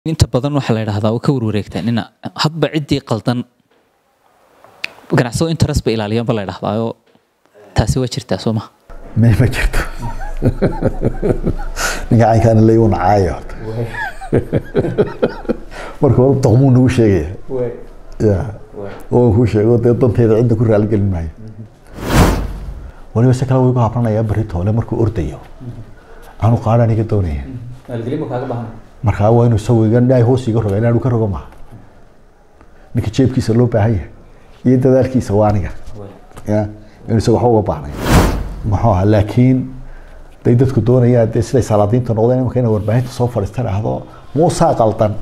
inta badan waxaa la yidhahdaa ka warwareegtaan ina hadba ciddii qaldan ganacsado interest ba ilaaliyan ba la yidhahdaayo taasi waa jirtaa soo maha me ma jirto ninka caynkaana lay una caayo horta marka hore doqmuu nagu sheegaya ya oo kuu sheego dee danteeda cidda ku raaligelin maayo waliba si kale way gu habranayaa beri toole markuu ordayo aanu qaadha aniga doonaya markaa waa inuu isagu iga dhaay hoos iga roga inaanu ka rogo maha ninka jeebkiisa loo baahan yahay iyo dadaalkiisa waa aniga ya inuu isaga waxba uga baahnay muxuu ahaa laakiin day dadku doonayaan dee siday salaadiinta noqdeen imika inay warbaahinta soo fadhiista dhahdo muusaa qaldan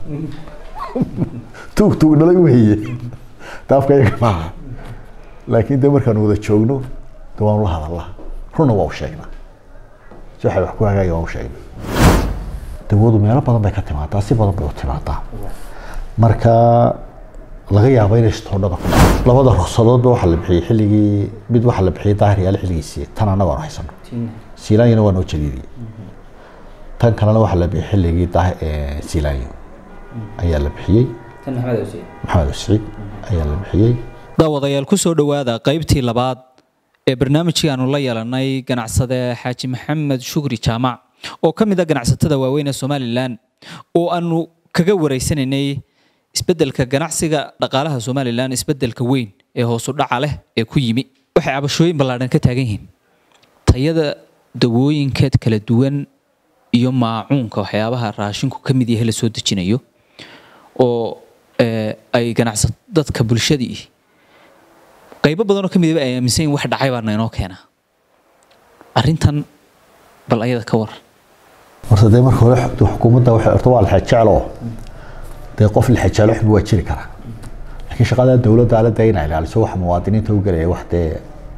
tuug tuug dhalay weeye taafka iyaga maaha laakiin dee markaan wada joogno de waanu la hadalnaa runna waa u sheegnaa si waxay wax ku hagaaya waa u sheegnaa dawadu meelo badan bay ka timaadaa si badan bay u timaadaa marka laga yaabo inay stoodhada ku dhaco labada ruqsadoodba waxaa la bixiyey xilligii mid waxaa la bixiyey daahir yaale xilligiisii tan annaga aan haysano siilaanyana waa noo jadiidiyey tan kalena waxaa la bixiyey xilligii siilaanyo ayaa la bixiyey maxamed usciid ayaa la bixiyey daawadayaal ku soo dhowaada qaybtii labaad ee barnaamijkii aanu la yeelanay ganacsade xaaji maxamed shukri jaamac oo ka mid a ganacsatada waaweyn ee somalilan oo aanu kaga wareysanaynay isbeddelka ganacsiga dhaqaalaha somalilan isbeddelka weyn ee hoosu dhaca leh ee ku yimi waxay cabashooyin ballaadhan ka taagan yihiin tayada dawooyinkeed kala duwan iyo maacuunka waxyaabaha raashinku ka mid yahay la soo dejinayo oo ay ganacsa dadka bulshadii qaybo badanoo ka midaba ay aaminsan yihin wax dhacay baana inoo keenaa arrintan bal ayada ka war horta dee marka hore xukuumadda waxay horta waa lexejeclo dee qof lexejeclo xub waa jiri karaa laakiin shaqada dowladda ala dee inay ilaaliso waxa muwaadiniinta u gelaya wax dee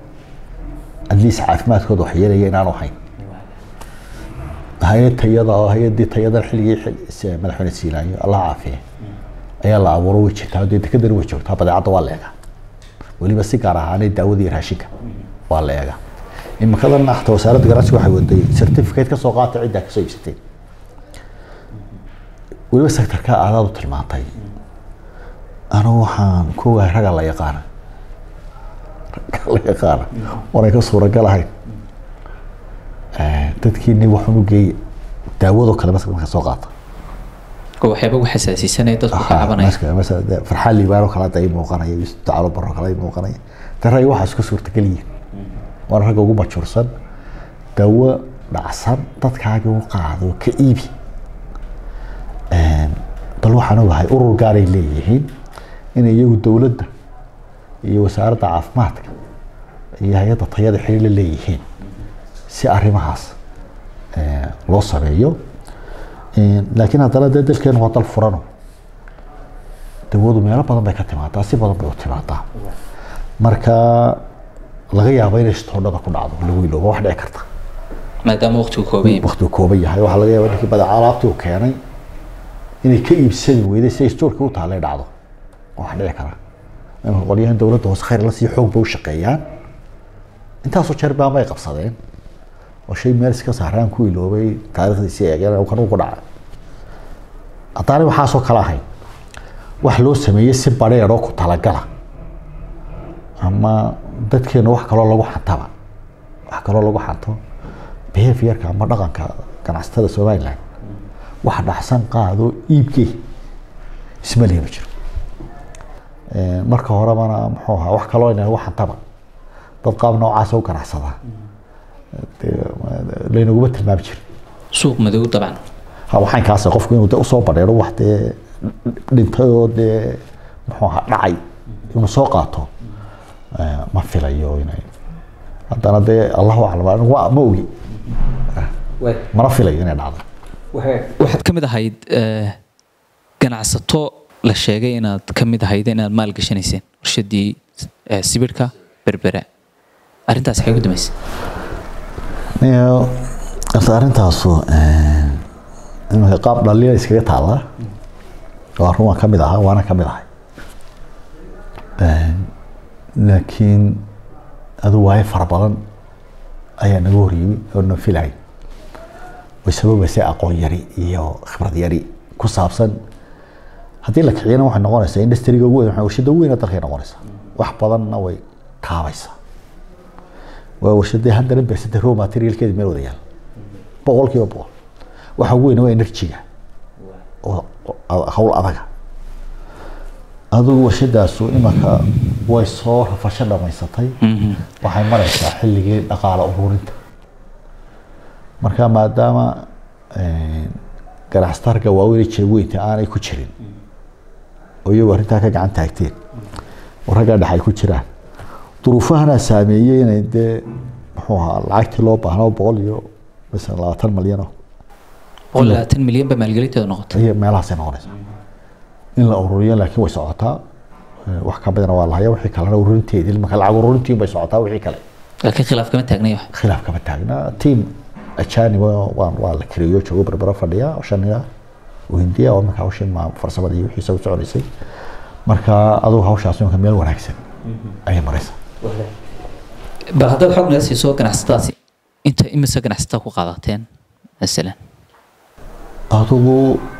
adliis caafimaadkooda wax yeelaya inaanu ahayn hay-ad tayada oo hay-adii tayadan xilligii madaxweyne siilaanyo allah caafiye ayaa la abuuro way jirtaa dee dekadana way joogtaa badeecadda waa la eegaa weliba si gaar ahaanay daawada iyo raashinka waa la eegaa imikadan hata wasaaradda ganacsiga waxay waday certificate ka soo qaata ciddaa kasoo iibsatay weliba sectorka aadaad u tilmaantay anigu waxaan ku ogahay ragga la yaqaana ragga la yaqaana oonay ka suuragal ahayn dadkiini waxaan u geeyey daawadoo kale maska marka soo qaata oo waxyaaba ugu xasaasiisanaya dadku ka cabanaya farxaan liibaan oo kale hadda ay muuqanaya iyo tacaalo baro kale ay muuqanaya de ragga waxaa isku suurtagal yihiin waana ragga ugu majuursan dawo dhacsan dadkaaga u qaado ka iibi bal waxaan ogahay urur gaaray leeyihiin inay iyagu dowladda iyo wasaaradda caafimaadka iyo hay-adda tayada xiriir la leeyihiin si arrimahaas loo sameeyo laakiin haddana dee dalkeenu waa dal furano dawadu meelo badan bay ka timaadaa si badan bay u timaadaa marka laga yaabo inay stoodhada ku dhacdo lagu iloobo wax dhici karta maadaama waqtigu kooban yahay waqtigu kooban yahay waxaa laga yaaba ninkii badeeca alaabtii uu keenay inay ka iibsadi weyday si ay stoorkii u taallay dhacdo wax dhici kara imika qolyahan dowladda hoose khayr la sii xoog bay u shaqeeyaan intaasoo jeer baama ay qabsadeen oo shay meel iska saaraan ku iloobay taariikhdiisii eegeen kan ugu dhaca haddaanay waxaasoo kale ahayn wax loo sameeyey si badheedhoo ku talagala ama dadkeena wax kaloo lagu xantaba wax kaloo lagu xanto behaviorka ama dhaqanka ganacsatada somaliland wax dhacsan qaado iibkee isma lihi ma jiro marka horebana muxuu ahaa wax kaloo ina lagu xantaba dad qaab noocaasa u ganacsadaa laynaguma tilmaami jirin suuq madow dabcan waxaan kaas qofku inuu de usoo badheero wax dee dhintay oo dee muxuu ahaa dhacay inuu soo qaato ma filayo inay haddana dee allahu aclam anigu ma ogi mana filayo inay dhacdo waxaad ka mid ahayd ganacsato la sheegay inaad ka mid ahayd inaad maal gashanayseen warshadii sibirhka berbera arrintaas waxay ku dambeysay horta arrintaasu imika qaab dhaliila iskaga taallaa waa run waan ka mid ahaa waana ka mid ahay laakiin adu waayo fara badan ayaa naga horyimi oo na filay way sababaysay aqoon yari iyo khibrad yari ku saabsan haddii la kiciyana waxay noqonaysaa industriga ugu weyn waxay warshada ugu weyn ee dalkay noqonaysaa wax badanna way kaabaysaa waa warshadii hundred percent raw materialkeedi meel wada yaal boqolkiiba boqol waxa ugu weyn waa enerjiga oo oo hawl adaga adigu warshadaasu imanka way soo rafasho dhamaysatay waxay maraysaa xilligii dhaqaale ururinta marka maadaama ganacsatarka waaweyn ee jeebweynta aanay ku jirin oo iyagu arrintaa ka gacan taagteen oo raggaa dhex ay ku jiraan duruufahana saameeyey inay dee muxuu ahaa lacagtii loo baahnaa boqol iyo masalan labaatan malyan oo boqol iyo labaatan milyan ba maalgelinteeda noqotay iyo meelahaasay noqonaysaa in la ururiyo laakiin way socotaa Eh, wax ka badana waa lahaya wixii kalena ururinteedii marka lacag ururintiin bay socotaa wixii kale laakiin khilaaf kama taagnay wax khilaaf kama taagna tiam ajanib waa waa la kiriyo joogo berbera fadhiya oo shaniga oo hindiya oo marka hawshii ma farsamada iyo wixiisa u soconaysay marka adugu hawshaas imanka meel wanaagsan ayay maraysaa bal haddaad xog naga siiso ganacsatadaasi inta imise ganacsatada ku qaadateen masalan adugu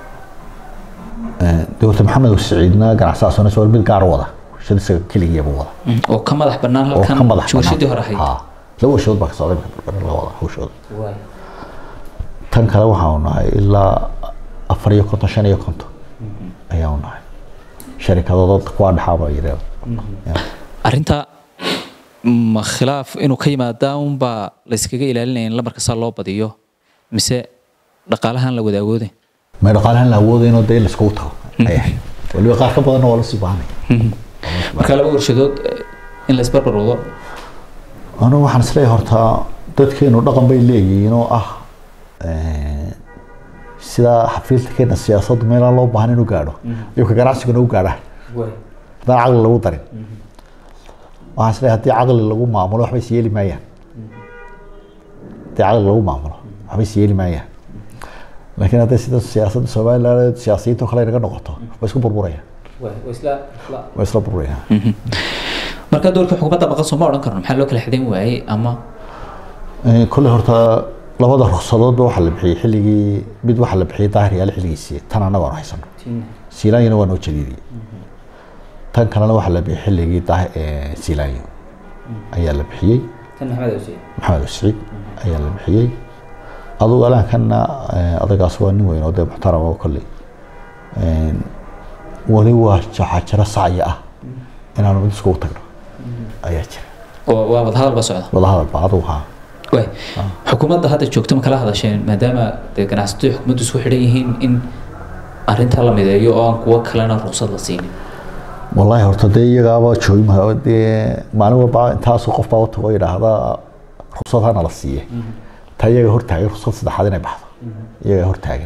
eh, dowlata maxamed siciidna ganacsadaasuna soo mid gaar u wada shadiisa keligiiba wada oo ka madax bannaan oo ka halkan madax warshadii hore ahayd Ha, laba warshadood baa ka socday iminka berbera la wada hawshooda tan kale waxaanu nahay ilaa afar iyo konton shan iyo konton ayaanu nahay sharikadooda kuwaa dhexaaba yidhaahdo arrinta ma khilaaf inuu ka yimaadaa unbaa la iskaga ilaalinaya in lamarka saa loo badiyo mise dhaqaalahan la wadaagooday may dhaqaalahan la awoodo inuu dee laiskugu tago ay ahayd waliba qaar ka badanna waa lasii baahanaya marka laba warshadood eh, in la isbarbar wado anigu waxaan isleeyahay horta dadkeenu dhaqan bay leeyihiin oo ah eh, sida xafiiltakeena siyaasaddu meelaan loo baahan inuu gaadho iyo ka ganacsiguna u gaadhaan haddaan caqli lagu darin waxaan isleeyahay haddii caqli lagu maamulo waxba is yeeli maayaan haddii caqli lagu maamulo waxba is yeeli maayaan laakiin hadday sida siyaasadda somaliland siyaasiyiinta oo kale naga noqoto way isku burburayaan way isla burburayaan marka doorka xukuumadda maqan soo ma odhan karno maxaa loo kala xidhan waayey ama Eh, kolley horta labada ruqsadoodba waxaa la bixiyey xilligii mid waxaa la bixiyey daahir yaale xilligiisii tan annaga aan haysano siilaanyana waa noo jadiidiyey tan kalena waxaa la bixiyey xilligii daah siilaanyo ayaa la bixiyey maxamed usciid ayaa la bixiyey adugu alaankanna eh, adagaas waa nin weyn oo dee muxtarama oo kolley Eh, weli waa waxaa jira sacya ah inaanu mid iskugu tagno ayaa jira oo waa wadahadal ba socda wadahadal baa adugu haa waay xukuumadda hadda joogto ma kala hadasheen maadaama dee ganacsatadu iyo xukuumaddu isku xidhan yihiin in arrintaa la mideeyo oo aan kuwo kalena ruqsad la siinin wallaahi horta dee iyagaaba joogi ma dee maalin walba intaasoo qof baa utago yidhaahda ruqsad hana la siiye taa iyaga hortaagan ruqsad saddexaad inay baxdo iyaga hortaagan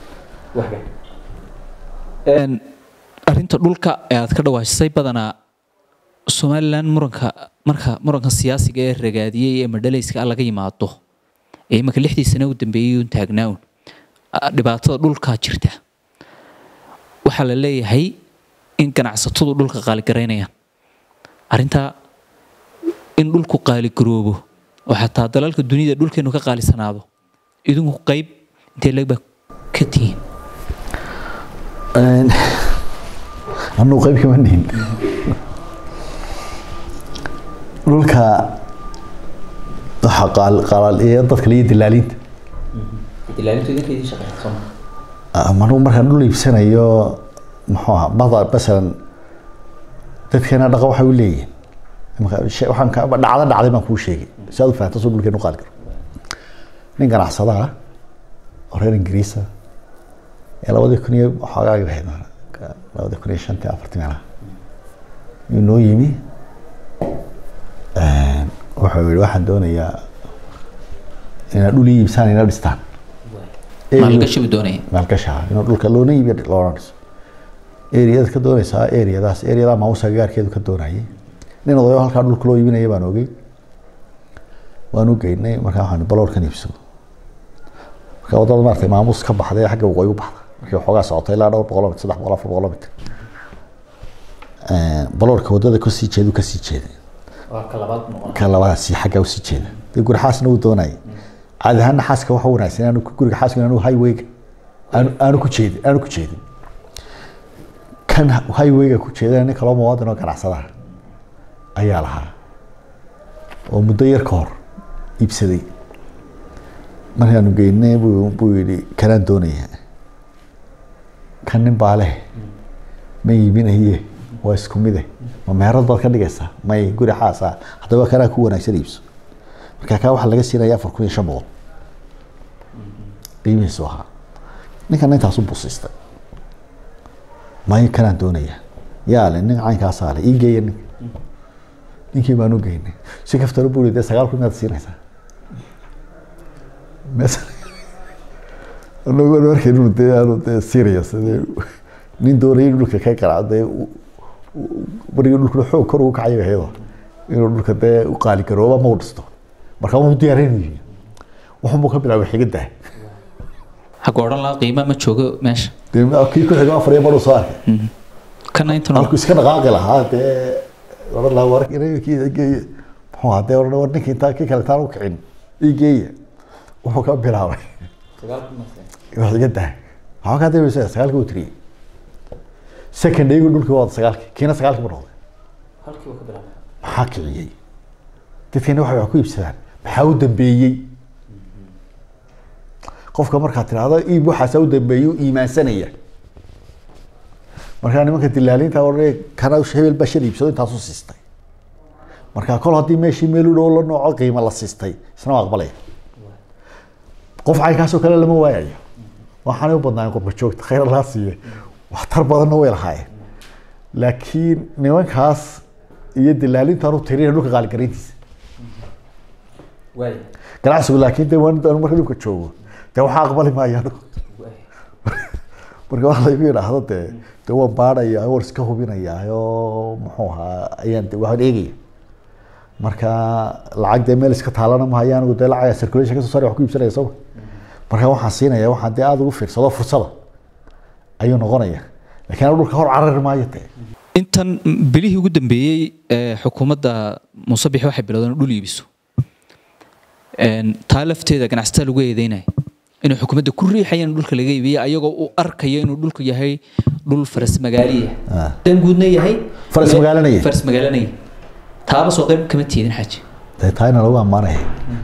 Een, arrinta dhulka ee aad ka dhawaajisay badanaa somalilan muranka marka muranka siyaasiga ee ragaadiyey ee madhalayska ah laga yimaado ee imanka lixdii sane u dambeeyey uun taagnaaun ah, dhibaatada dhulkaa jirta waxaa la leeyahay in ganacsatadu dhulka qaaligaraynayaan arrintaa in dhulku qaaligaroobo oo xataa dalalka dunida dhulkeenu ka qaalisanaado idinku qayb intee legba ka tihiin anuu qayb kama nihin dhulka waxaa qaal- qaalaaliya dadka liyo dilaaliinta manugu markaan dhul iibsanayo muxuu ahaa mada masalan dadkeena dhaqa waxay u leeyihiin Imika shay- waxaan ka dhacda dhacday baan kuu sheegay si aad u fahanto soo dhulkeenu qaali karo nin ganacsada ah oo reer ingiriisa ee labadii kun iyo waxoogaa ahayd labadii kun iyo shantii afartii meelaha yuu noo yimi wuxuu yihi waxaan doonayaa inaad dhul ii iibsaan ina dhistaan maalgashi buu doonaya maalgasha inuu dhulka loona iibiyo loona dhiso eriyada ka doonaysaa eriyadaas eriyadaa maamusa gaarkeedu ka doonayay nin odayo halkaa dhulka loo iibinaya baan ogey waan u geynay markaa waxaan baloorkan iibsado marka wadada maaragtay maamuus ka baxday xagga waqooyi u baxda markii waxoogaa socotay ilaa dhowr boqol soddex boqol afar boqol mitir baloorka wadada kasii jeedu kasii jeeday ka labadaasi xagga usii jeeda dee guri xaasna uu doonayay caadi ahaanna xaaska waxa wanaagsan inaanu guriga xaaska inaanu highwayga aanu aanu ku jeedin aanu ku jeedin kan highwayga ku jeedana nin kaloo muwaadin oo ganacsadaha ayaa lahaa oo muddo yar ka hor iibsaday markaanu geynay buu buu yidhi kanaan doonaya kan nin baa leh ma iibinaye waa isku mide ma meherad baad ka dhigaysaa may guri xaasa haddaba kanaa ku wanaagsan iibso marka kaa waxaa laga siinaya afar kun iyo shan boqol qiimihiisu ahaa ninkan intaasu busiistay may kanaan doonaya yaa le nin caynkaasaa le ii geeya ninka ninkii baan u geynay si kaftalo buu dee sagaal kun inaad siinaysaa mes anagu markaynu dee aanu dee serious dee nin doonaya inuu dhulka ka garaaco dee marigii dhulkuna xoog kor ugu kacay hayado inuu dhulka dee u qaali garooba ma u dhisto marka wuu diyaaraynu yihi wuxunbuu ka bilaabay xigidaa xagga odhan lahaa qiima ma joogo meesha dee kii ku xigo afar iyo badhu soo arkay kana intan halkuu iska dhaqaaqi lahaa dee oran lahaa war kii geeye muxuu ahaa dee oran war ninka intaa kii kale taan u kicin ii geeya wuxuu ka bilaabay wax iga daa waxaa kaa dambaysa sagaalkii uu tiriyey second iyagu dhulkii waa sagaalkii kiina sagaalkii buu noqday maxaa kiciyey dadkeena waxay wax ku iibsadaan maxaa u dambeeyey qofka markaad tidhaahdo iib waxaasaa u dambeeyey u iimaansanaya markaa nimanka dilaaliinta odhanaya kana hebel baa shan iibsado intaasu siistay marka kol haddii meeshii meel u dhow la nooco qiimo la siistay isna waa aqbalaya qof caynkaasoo kale lama waayayo waxaanay u badnaayen qurba joogta khayr laa siiye waxtar badanna way lahaayeen laakiin nimankaas iyo dilaalintaan u tirina dhulka qaaligarayntiisa ganacsigu laakiin de waan marka dhulka joogo dee waxaa aqbali maayaan marka waxa laygu yidhaahdo dee dee waan baadhaya waan iska hubinaya oo muxuu ahaa ayaan de waxaan eegaya marka lacag dee meel iska taalana mahayo anigu dee lacag circulation kasoo saari wax ku iibsanaya soo marka waxaan siinaya waxaan dee aada ugu fiirsado fursada ayuu noqonaya laakiin anigu dhulka hor carari maayo dee intan bilihii ugu dambeeyey ee xukuumadda muuse bixi waxay bilowdeen dhul iibiso taa lafteeda ganacsatada lagu eedeynaya inuu xukuumadda ku riixaya in dhulka laga iibiyo ayagoo u arkaya inuu dhulku yahay dhul faras magaaliya dan guudna yahay Faras magaalanaya. faras magaalanaya taaba soo qayb kama tiidin xaaji dee taayna lagu ammaanaya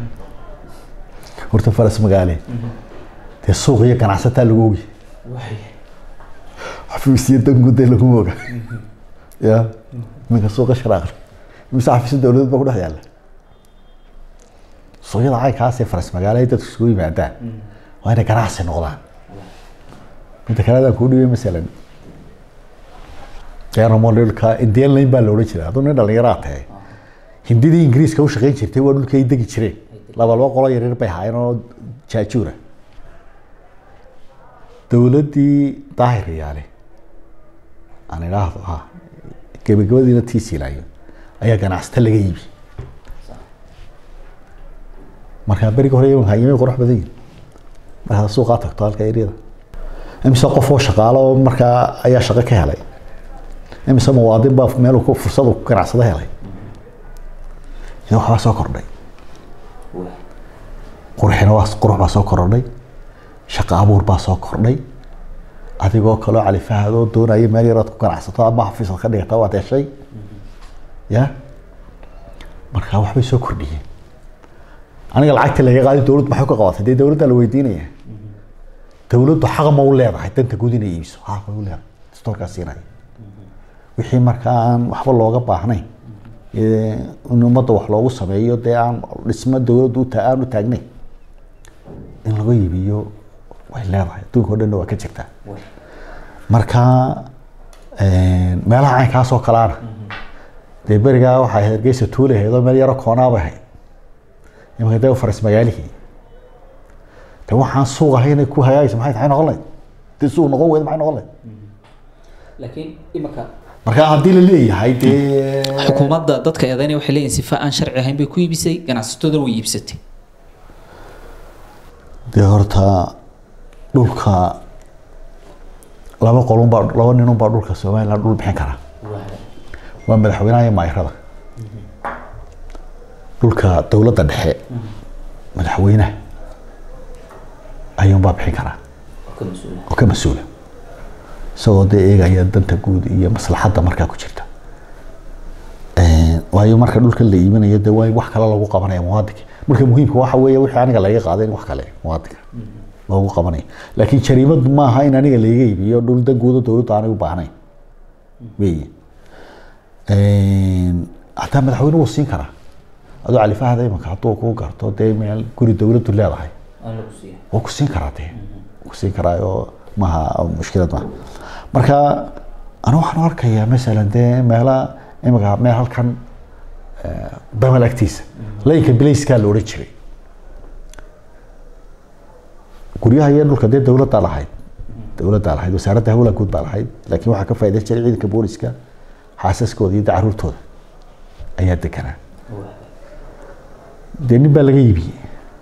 horta faras magaale dee suuq iyo ganacsataa lagu ogi xafiisyo danguud dee lagu oga ya iminka suuqa sharaaqle imise xafiisyo dowladeed baa ku dhex yaalla suuqyada caynkaasee faras magaale ay dadku isugu yimaadaan waa inay ganacsi noqdaan midda kale adaan kuu dhibay masalan deeromodilka indian lane baa la odhan jiray hadduu nin dhallinyaraa tahay hindidii ingiriiska u shaqayn jirtay waa dhulkay degi jireen laba laba qolo yaryar bay haayeen oo jaajuura dowladdii daahir yaale aan idhaahdo ha gebagabadiina tii siilaayo ayaa ganacsata laga iibi markaa berigi hore imanka yimay qurux badan yihin markaad suuqaa tagto halka eryada imise qof oo shaqaalo oo markaa ayaa shaqo ka helay imise muwaadin baa meel ku fursadu ku ganacsado helay ina waxbaa soo kordhay qurxina waa qurux baa soo kordhay shaqo abuur baa soo kordhay adigoo kaloo califahadoo doonaya meel yarood ku ganacsato ama xafiisad ka dhigata waad heshay ya markaa waxbay soo kordhiyeen aniga lacagta laga qaadi dowladdu maxay ka qabatay dee dowladda la weydiinaya dowladdu xaq ma u leedahay danta guud inay iibiso xaq ma u leedahay dastoorkaa siinaya wixii markaa aan waxba looga baahnayn ee in ummadda wax loogu sameeyo dee aan dhismo dowladdu uta aan u taagnayn in laga iibiyo way leedahay adduunka o dhanna waa ka jirtaa marka meelaha caynkaas oo kaleana dee berigaa waxay ahayd hargeysa tuule ahayd oo meel yaro koonaabay ahayd imanka dee faras magaalihii de waxaan suuq ahay inay ku hagaagaysa maxay tahay noqon lahayd dee suuq noqon weyda maxay noqon lahayd laakiin imaka marka haddii la leeyahay dee xukuumadda dadka eedaynaya waxay leeyihin sifa aan sharci ahayn bay ku iibisay ganacsataduna way iibsatay dee horta dhulka laba qolunbaa laba ninunbaa dhulka somaliland dhul bixin kara waa madaxweynaha iyo maayrada dhulka dowladda dhexe madaxweynaha ayuunbaa bixin karaa oo ka mas-uula isagoo dee eegaya danta guud iyo maslaxadda markaa ku jirta waayo marka dhulka la iibinayo dee waa in wax kale lagu qabanaya muwaadinka marka muhiimka waxa weeye wixii aniga laga qaaday in wax kale muwaadinka loogu qabanayo laakiin jariimad maaha in aniga laga iibiyo dhul dan guudo dowladda aanay u baahnayn weeye hataa madaxweyne wuu siin karaa adoo califahada imanka hadduu kuu garto dee meel guri dowladdu leedahay wuu ku siin karaa dee ku siin karaa oo maha mushkilad maaha marka anu waxaan u arkayaa masalan dee meela imanka meel halkan damal agtiisa laynka bilayskaa la odhan jiray guryaha iyo dhulka dee dowladdaa lahayd dowladdaa lahayd wasaaradda hawlaha guud baa lahayd laakiin waxaa ka faa'iidan jiray ciidanka booliska xaasaskooda iyo caruurtooda ayaa deganaa dee nin baa laga iibiyey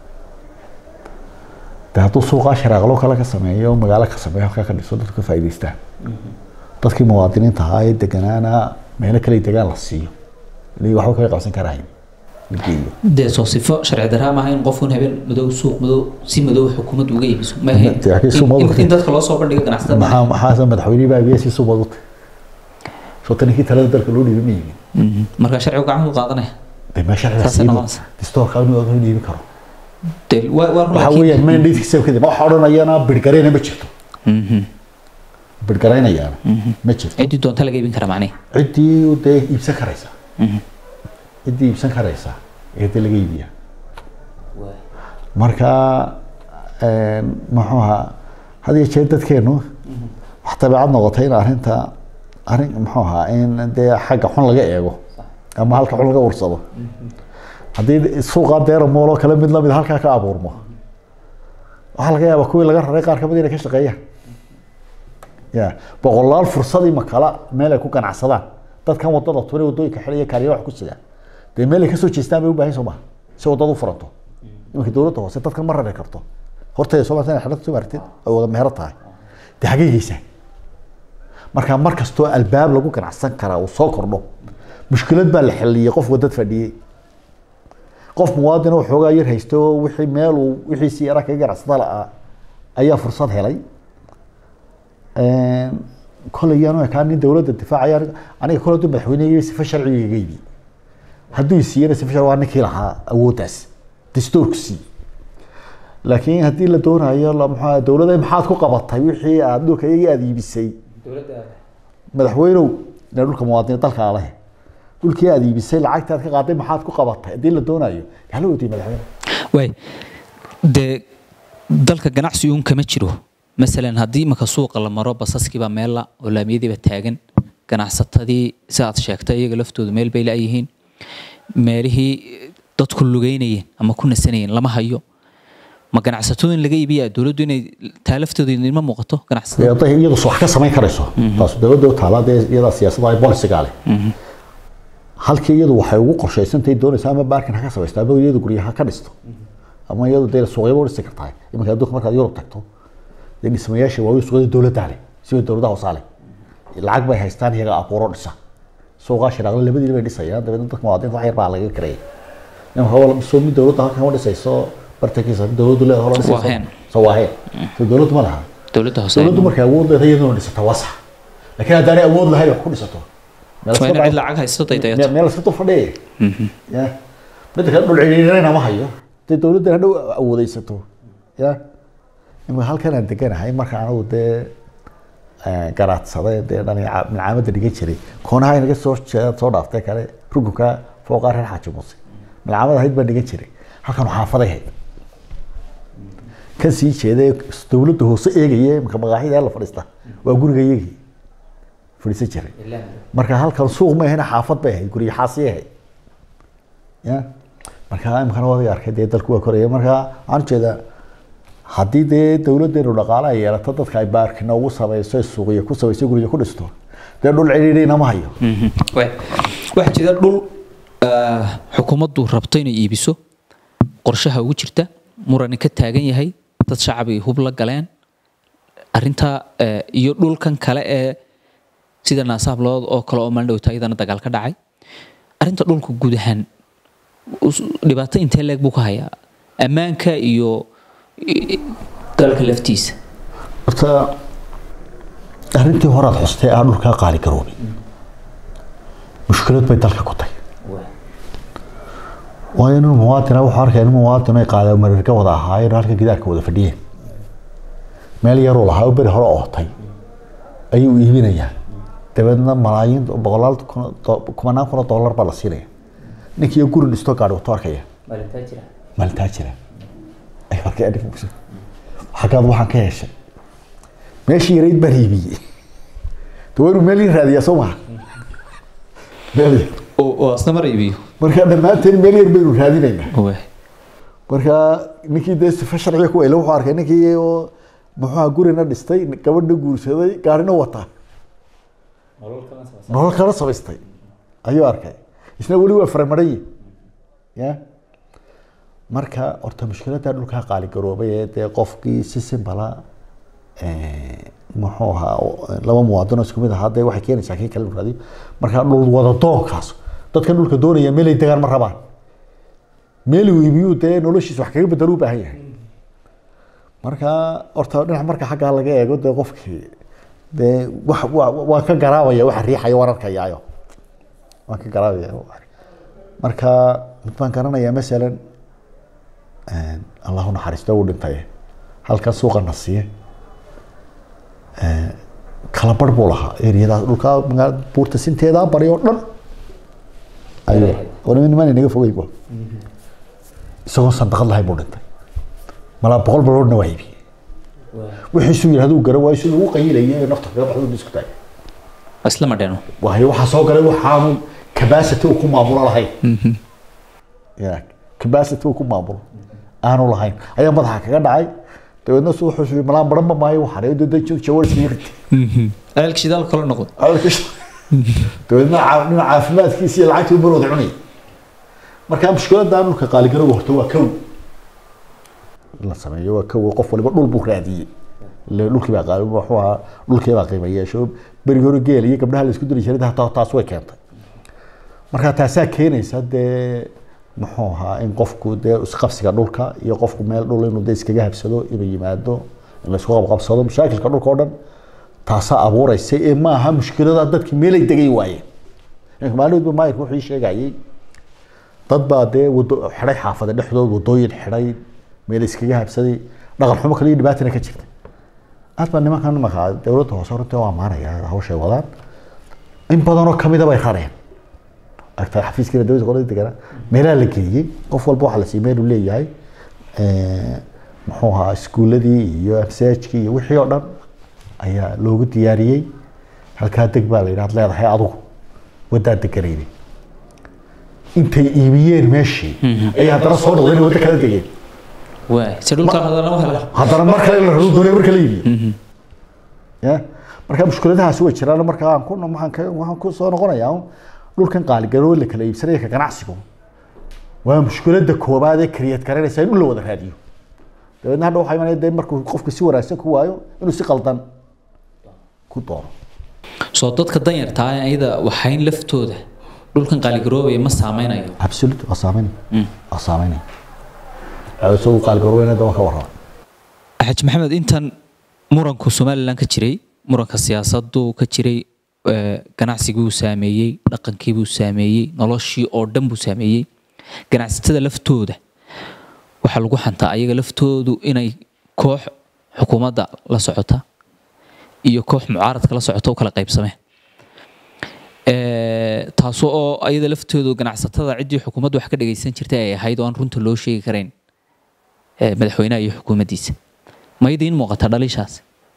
de hadduu suuqaa sharaaqlo kale ka sameeyo magaalo ka sameeyo halkaa ka dhiso dadku ka faa'iidaystaan dadkii muwaadiniinta ahaa ee deganaana meelo kale degaan la siiyo ilaa waxba kaga qabsan karahayn la geeyo dee soo sifo sharci daraa maaha in qofun habeen madow suuq madow si madow xukuumadda uga iibiso ma ahayn Dee, laakiin suuq madow- in- in dadka loo soo bandhigo ganacsatada maxaa maxaase madaxweynihii baa abiya si suubad u tahay soo taninkii talada dalka loo dhiibay ma yimin Mhm. marka sharcigu gacantu qaadanaya dee mee sharciga Saasay siibo noqonaysaa. distoorka inuu inuu dhiibi karo dee waa waa run waxa laakiin- weeyaan mandatekiisa kadib waxa odhanayana bidhgarayna ma jirto Mhm. bidhgaraynayaana ma jirto ciddii doonta laga iibin kara macnihi ciddii dee iibsan karaysa Mhm. ciddii iibsan karaysa ee dee laga iibiyaa marka muxuu ahaa had iyo jeer dadkeenu wax dabeecad noqotay in arrinta arrin muxuu ahaa in dee xagga xun laga eego ama halka xun laga ursado haddii suuqa deera mool oo kale mid lamid halkaa ka abuurmo waxaa laga yaabaa kuwii laga raray qaar kamid inay ka shaqeeyaan ya boqolaal fursadii makala meel ay ku ganacsadaan dadkan wadada tuni wadooyinka xilaya kaariya wax ku sidaan dee meel ay kasoo jeestaan bay u baahan soo maha si wadada u furanto imanka dowladda hoose dadkan ma rari karto horteeda soo maartan xidhad soo maartid ay wada meero tahay dee xagee geysaan marka mar kastoo albaab lagu ganacsan karaa uu soo kordho mushkilad baa la xiliyey qof wadad fadhiyey qof muwaadin oo xoogaa yar haysto oo wixii meel uu wixiisii yaraa kaga ganacsada la'aa ayaa fursad helay kolay yaanu ekaa nin dowladda difaacaya aniga kole haduu madaxweynehii sifa sharciga iga ibi hadduu siiyana sifa sharci waa ninkii lahaa awooddaas dastuurku sii laakiin haddii la doonayo la maxaa dowladda maxaad ku qabatay wixii aad dhulka iyagii aada iibisay madaxweynow ina dhulka muwaadiniin dalka leh dhulkii aada iibisay lacagta aad ka qaaday maxaad ku qabatay haddii la doonayo hala weydiiye madaxweyne waay dee dalka ganacsi uun kama jiro masalan haddii imaka suuqa la maro basaskiibaa meella oo laamiyadiiba taagan ganacsatadii si aad sheegtay iyaga laftoodu meel bay la-yihiin meelihii dadku lugeynayeen ama ku nasanayeen lama hayo ma ganacsatadu in laga iibiyaa dowladdu inay taa laftooda idinma muuqato ganacsatada hadday iyadu wax ka samayn karayso taas dowladda u taala dee iyadaa siyaasadda ay bolisiga leh halkii iyadu waxay ugu qorshaysantahay doonaysa ama baarkin ha ka samaysto ama iyadu guryaha ka dhisto ama iyadu dee suuqyaba u dhisi kartaa iminka adduunka markaad yurub tagto dee dhismayaasha waaweyn suuqyada dowladda leh siba dowladaha hoosaa leh lacag bay haystaan iyaga abuuro dhisa suuqaa shiraaqle labadiina bay dhisayaan dabeedna dadka muwaadiniinta wax yar baa laga kareeyay imanka waa soo mid dowladda halkan ma dhisayso bartankiisa dowladdu leedahay hola dhisayso Waaheen. soo waaheen so dowladdu ma laha dowladda hoose dowladdu markay awood leedahay iyaduna dhisata waa sax laakiin haddaanay awood lahayn wax ku dhisato meel waa iska in cid baa- lacag haysto daydayato meel meel iska dul fadhiya ya midda kale dhul ciriirina ma hayo dee dowladdan hadhow awoodeysato ya imika halkan aan deganahay marka anigu dee garaadsaday dee dhalin milcaamadda dhigan jiray koonaha inaga soo jeeda soo dhaaftay kale rukunka fooqaa reer xaaji muuse milcaamad ahayd baan dhigan jiray halkan xaafaday hayd kan sii jeeday dowladda hoose eegaya imika maqaaxida la fadhiista waa guriga iyagii fadhiisan jiray marka halkan suuq ma ahayna xaafad bay ahayd guryo xaasi ahayd ya marka imikana waad arkay dee dalku waa koraya marka waxaan ujeedaa haddii dee dowladdeenu dhaqaale ay yeelato dadka ay baarkina ugu samayso suuqyo ku samayso guryo ku dhisto dee dhul cidhiidhina ma hayo Waay. waxaa jira dhul ah, xukuumaddu rabto inay iibiso qorshaha ugu jirta murani ka taagan yahay dad shacabigii hub la galeen arintaa eh, iyo dhulkan kale ee sida naasaablood oo kale oo maalin dhowta iyadana dagaal ka dhacay arinta dhulka guud ahaan us- dhibaato intee leeg buu ka hayaa ammaanka iyo i- dalka laftiisa horta arrintii horaad xustay aa dhulkaa qaali garoobay mushkilad bay dalka ku tahay waayo nin muwaadina wuxuu arkaya nin muwaadin ay qaadeen marirka wada ahaayeen halka gidaarka wada fadhiyeen meel yaruu lahaa oo beri hore ootay ayuu iibinayaa dabeedna malaayiin boqolaal kun kumanaan kun oo dollar baa la siinaya ninkii guri dhistoo gaadhi wato arkaya maalintaa jira ay arkay adhig xaggaad waxaan ka heshay meeshii yarayd baan iibiyey de waa inuu meel ii raadiyaa soo maha meel yar oo asna mar iibiyo marka dhammaanteen meel yar baynu raadinaynaa marka ninkii dee sifa sharciga ku ele wuxuu arkay ninkii oo muxuuha gurina dhistay gabadhna guursaday gaarina wata nolol kala samaystay ayuu arkay isna weli waa faramaray ya marka horta mushkiladda dhulkaa qaali garoobay ee dee qofkii si simbala muxuu ahaa laba muwaadin oo isku mid ahaa dee waxay keenaysaa kii kale raadiyo marka dhul wada doonkaas dadkan dhulka doonaya meel ay degaan ma rabaan meel uu iibiyuu dee noloshiisa wax kaga bedelo u baahan yahay marka horta dhinac marka xaggaa laga eego dee qofkii dee wax waan ka garaabaya waxa riixaya waan arkayaayo waan ka garaabaya marka mid baan garanayaa masalan allahu naxariisto uu dhintay halkan suuqa na siiye kala bar buu lahaa eriyadaas dhulkaa magaalada buurta sinteedaa bari oo dhan ayuu waliba nimaan inaga fogay bu isagoo sandaqad lahayn buu dhintay malaa boqol baloodna waa iibiyey wixiisuu yidhahda uu gara waayo siduu u qayilayay ee nafta kaga baxdo isku taagay isla madheeno waayo waxaa soo galay waxaanu capacity uu ku maamulo lahayn ya capacity uu ku maamulo aanu lahayn ayaa madaxa kaga dhacay dabeedna su wuxuu malaan baranba maayo waxaan dada jawarsiga ritay ceelka shidaal kala noqdo dabeedna nin caafimaadkiisa iyo lacagtii mar wada cunaya marka mushkiladda dhulka qaaligarowga horta waa kow la sameeyo waa kow qof waliba dhul buu raadiyey ile dhulkii baa qaali wuxuu ahaa dhulkii baa qiima yeesho berigi hore geel iyo gabdhaha la isku diri jiray hataa taas way keentay marka taasaa keenaysa dee muxuu ahaa in qofku dee isqabsiga dhulka iyo qofku meel dhul inuu dee iskaga habsado inuu yimaado in la isku qabqabsado mashaakilka dhulka oo dhan taasaa abuuraysa ee ma aha mushkilada dadki meelay degay waayeen maalmoodba maayirka wuxuu ii sheegayay dad baa dee wado xidhay xaafada dhexdood wadooyin xidhay meel iskaga habsaday dhaqan xumo kale iyo dhibaatana ka jirta aad baa nimankan nimanka dowladda hoose runtii waa maanaya hawshay wadaan in badanoo kamida bay rareen agta xafiiskana dowladda qolada degana meelaha la geeyey qof walba waxaa la siiyey meel uu leeyahay muxuu ahaa iskuuladii iyo amsaajkii iyo wixii oo dhan ayaa loogu diyaariyey halkaa deg baa la yidhahd leedahay adugu waddaa deganayni intay iibiyeen meeshii ayay haddana soo noqdeen waddo kala degeen waay si dhulka hadana u hela haddana mar kale la rabo doonay marka la iibiyo ya marka mushkiladahaasi way jiraan marka aan ku waxaan ka waxaan ku soo noqonayaa dhulkan qaaligaroo la kala iibsanaya ka ganacsigu waa mushkiladda koobaad ee kariyad garanaysa in dhul la wada raadiyo dabeedna hadha waxaa imanaya dee markuu qofku si wanaagsan ku waayo inuu si qaldan ku doono soo dadka danyarta ah ayada waxayn laftooda dhulkan qaaligaroobaya ma saameynayo absolute waa saameynaya waa saameynaya isagu qaaligaroobeyna waa ka warrama xaji maxamed intan muranku somalilan ka jiray muranka siyaasaddu ka jiray ganacsigii uu saameeyey dhaqankii buu saameeyey noloshii oo dhan buu saameeyey ganacsatada laftooda waxaa lagu xantaa ayaga laftoodu inay koox xukuumadda la socota iyo koox mucaaradka la socota u kala qaybsameen taasoo oo ayada laftoodu ganacsatada ciddii xukuumadda wax ka dhagaysan jirtay ay ahayd oo aan runta loo sheegi karayn madaxweynaha iyo xukuumaddiisa ma idiin muuqata dhaliishaas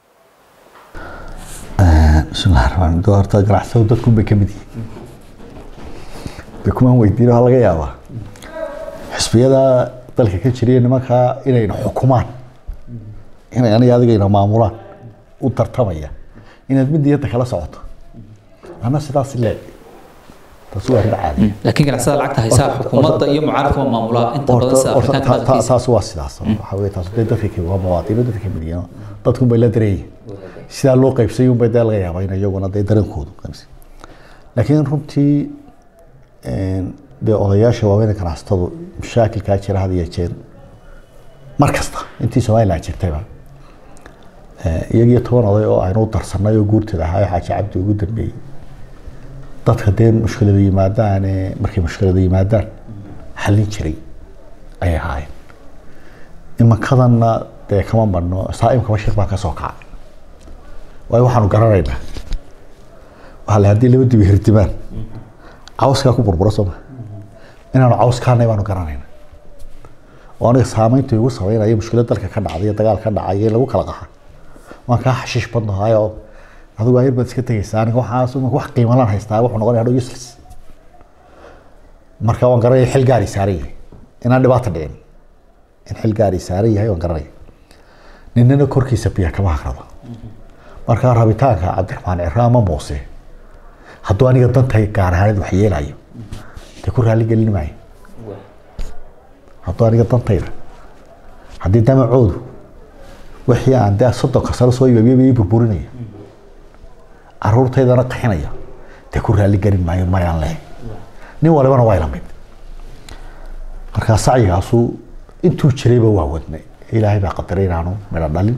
bismillahi raxmaan raxiim horta ganacsatadu dadku bay ka mid yihiin de kumaan weydiin waxaa laga yaabaa xisbiyada dalka ka jiriya nimankaa inayna xukumaan inay aniga adigayna maamulaan u tartamaya inaad mid niyadda kala socoto ana sidaas leeg taas waa arrin caadi laakiin ganacsada lacagta haysaa xukuumadda iyo mucaaradka ma maamulaa inta badan sida afrikaanka dhaqankiisa taas waa sidaas waxa weye taas dee dadka ka waa muwaadiniin dadka ka mid yihiin dadku bay la dareeyeen sidaa loo qaybsay unbay dee laga yaabaa in iyaguna dee dareenkoodu qaybsay laakiin runtii dee odayaasha waaweyn ganacsatadu mashaakilkaa jira had iyo jeer mar kasta intii somaliland jirtayba iyagiyo toban oday oo aynu u darsanay oo guurteeda ahaa xaaji cabdi ugu dambeeyey dadka dee mushkilada yimaadaan markay mushkilada yimaadaan xallin jiray ayay ahaayeen imankadanna dee kama marno saaimkaba shir baa ka soo kacay waayo waxaanu garanaynaa waxaa la haddii laba dibi hirdimaan cawskaa ku burbura sooma inaanu cawskaanay baanu garanayna oo aniga saamaynta igu sameynaya mushkilad dalka ka dhacday iyo dagaal ka dhacay in lagu kala qaxa waan kaa xashiish badnahay oo adigu ayar baad iska tegaysaa aniga waxaas wax qiimalaan haystaa wuxuu noqonaya hadhow useless marka waan garanaya xil gaari saaran yahay inaan dhibaata dhicin in xil gaari saaran yahay waan garanaya ninina korkiisa biya kama hagrado marka rabitaanka cabdiraxmaan cira ama muuse hadduu aniga dantay gaar ahaaneed wax yeelayo dee ku raali gelin maayo hadduu aniga dantayda haddii damacoodu wixii aan dee soddonka sano soo ibabiya burburinaya caruurtaydana qaxinaya dee ku raali gelin maayo mayaan leh nin walibana waa ila mid markaa sacyigaasu intuu jirayba waa wadnay ilaahay baa qadaray inaanu midho dhalin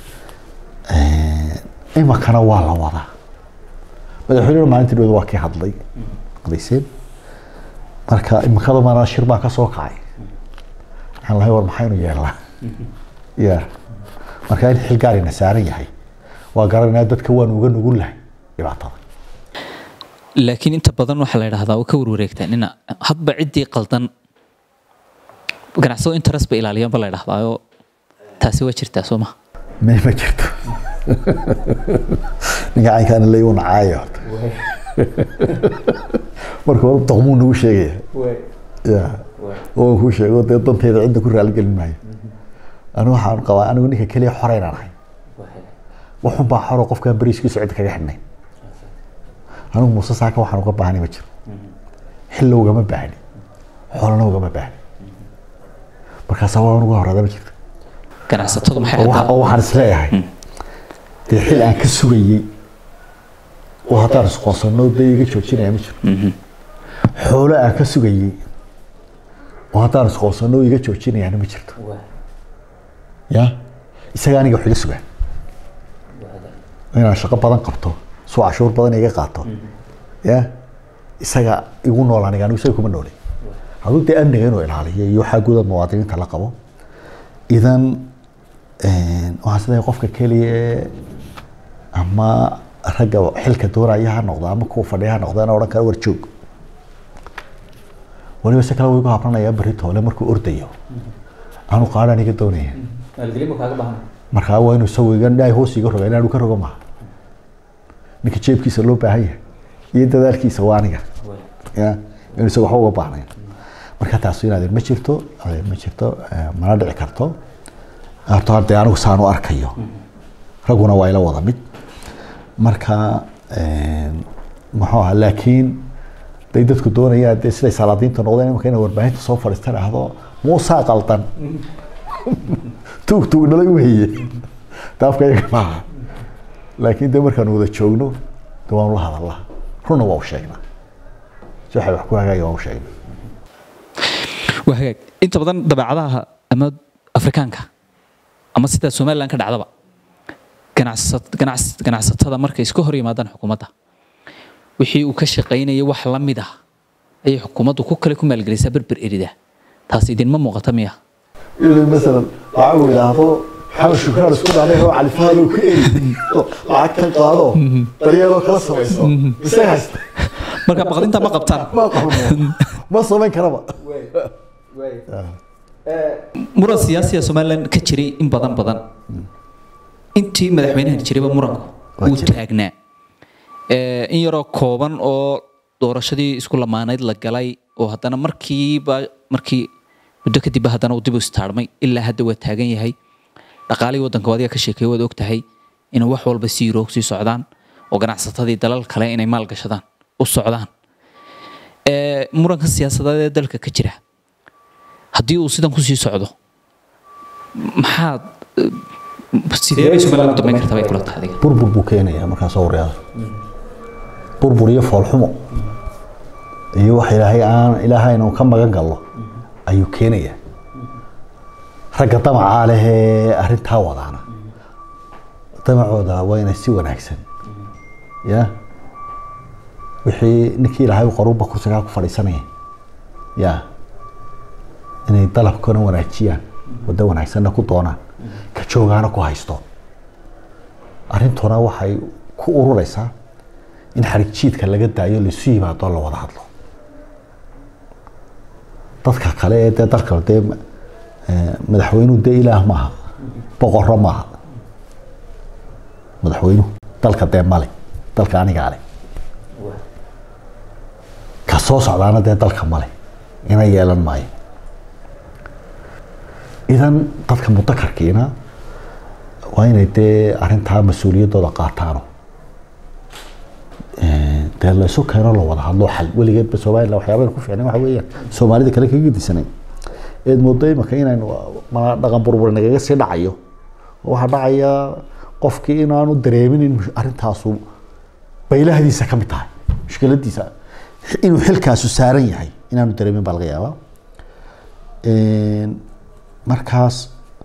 imakana waa la wadaa madaxweynena maalintii dhawed waa kii hadlay qadayseen marka imakada mana shir baa ka soo kacay aan lahay war maxaynu yeelnaa ya marka in xil gaarina saaran yahay waa garanayna dadka waanu uga nugul lahay dhibaatada laakiin inta badan waxaa la idhahdaa oo ka warwareegtaa nina hadba ciddii qaldan ganacsado interest ba ilaaliyaan ba la idhahdaayo taasi waa jirtaa soo maha may ma jirto ninka caynkaana la igu nacaayo horta marka hore doqmuu nagu sheegaya ya oo kuu sheego dee dantayda cidda ku raaligelin maayo anigu waxaan qabaa anigu ninka keliya xoreynaan ahay waxun baa xoro qofkaan beriiskiisu cid kaga xidhnay anigu muuse saaka waxaan uga baahnay ma jiro xilla ugama baahni xoolana ugama baahni markaasa waa uga horeeda ma jirto ganacsatadu maxay oo haddaa wa- oo waxaan isleeyahay dee xil aan ka sugayey oo haddaan isqoonsano dee iga joojinaya ma jiro xoolo aan ka sugayey oo haddaan isqoonsano iga joojinayaana ma jirto ya isaga aniga wax iga sugaa inaan shaqo badan qabto suu cashuur badan iga qaato ya isaga igu nool aniga anigu isaga kuma noolay hadduu dee amniga inuu ilaaliyo iyo waxaa guda muwaadiniinta la qabo idan waxaan isleeyahay qofka keliya ee ama ragga xilka doonaya ha noqdo ama kuwa fadhiya ha noqdo inaan odhan kara war joog waliba si kale wuu igu habranaya berri toole markuu ordayo aanu qaadha aniga doonaya markaa waa inuu isagu iga dhaay hoos iga roga inaanu ka rogo maaha ninka jeebkiisa loo baahan yahay iyo dadaalkiisa waa aniga ya inuu isaga waxba uga baahnayn marka taas in adeer ma jirto adeer ma jirto eh, mana dhici karto horta hadee anigu saan u arkayo ragguna waa ila wada mid marka eh, muxuu ahaa laakiin day dadku doonayaan dee siday salaadiinta noqdeen imika inay warbaahinta soo fadhiista dhahdo muusaa qaldan tuug tuug nala weye daafka iyaga maaha laakiin dee markaanu wada joogno de waanu la hadalnaa runna waa u sheegnaa si waxay wax ku hagaaya waa u sheegnaa waa hagaag inta badan dabeecadaha ama afrikaanka ama sidaa somalilan ka dhacdaba ganacsat ganacs ganacsatada markay iska hor yimaadaan xukuumadda wixii uu ka shaqaynayay wax la mid ah ayay xukuumaddu ku kale ku maalgelisaa berber erida taas idinma muuqata miya inuu masalan lacag uu idhaahdo xamed shukraan isku dhalay oo califaado ku eri lacag kan qaado daryeeloo kala samayso isaga haysta marka baqdinta ma qabtaan ma qabno ma samayn karaba muran siyaasiya somalilan ka jiray in badan badan intii madaxweynahan jirayba muranku Waa wuu jiray. taagnaa Eh, in yaroo kooban oo doorashadii isku lamaanayd la galay oo haddana markiiba markii muddo kadibba haddana uu dib u istaarmay ilaa hadda waa taagan yahay dhaqaalihii waddanka adiga ka sheekeeye waad og tahay inay wax walba si yuroo sii socdaan oo ganacsatadii dalal kale inay maal gashadaan u socdaan Eh, muranka siyaasadeed ee dalka ka jira haddii uu sidan kusii socdo maxaad eh, sidee bay somaliland u dambeyn kartaa bay kula tahay adiga burbur buu keenayaa markaas waryaada burbur iyo foolxumo iyo wax ilaahay aan ilaahay inuu ka magan galno ayuu keenayaa ragga damacaa leh ee arrintaa wadaana damacooda waa inay si wanaagsan ya wixii ninkii ilaahay qoruba kursigaa ku fadhiisanaya ya inay dalabkana wanaajiyaan waddo wanaagsanna ku doonaan ka joogaana ku haysto arrintuna waxay ku urureysaa in xarig jiidka laga daayo laisu yimaado la wada hadlo dadka kale ee dee dalka dee madaxweynuhu dee ilaah maaha boqorro maaha madaxweynuhu dalka dee male dalka anigaa le ka soo socdaana dee dalka male ina yeelan maayo idan dadka mudakarkiina waa inay dee arrintaa mas-uuliyaddooda qaataano dee la isu keeno la wada hadlo xal weligeedba somaliland waxyaabayn ku fiicnay waxa weeyaan soomaalida kale kaga disanay eed moodo imaka inaynu mana dhaqan burbur nagaga sii dhacayo waxaa dhacaya qofkii inaanu dareemin in arrintaasu baylahdiisa ka mid tahay mushkiladiisa inuu xilkaasu saaran yahay inaanu dareemin baa laga yaabaa markaas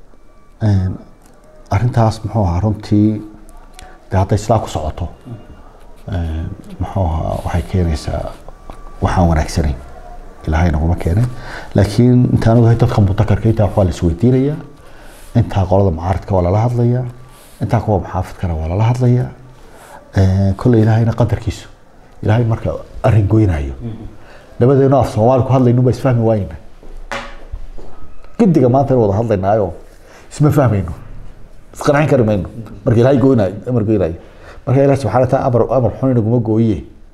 arrintaas muxuu ahaa runtii de hadday sidaa ku socoto muxuu ahaa waxay keenaysaa waxaan wanaagsanayn ilaahay naguma keenay laakiin intaan ogahay dadka mudakarka intaa waxaa la isweydiinayaa intaa qolada mucaaridka waa lala hadlayaa intaa kuwa muxaafidkana waa lala hadlayaa kolley ilaahayna qadarkiisu ilaahay marka arrin goynayo labadeenu af soomaali ku hadlaynu ba isfahmi waayna guddiga maanta in wada hadlaynaayo isma fahmayno isqancin kari mayno marka ilaahay goynayo amar goynayo marka ilaah subxana wataala amar amar xun inaguma gooye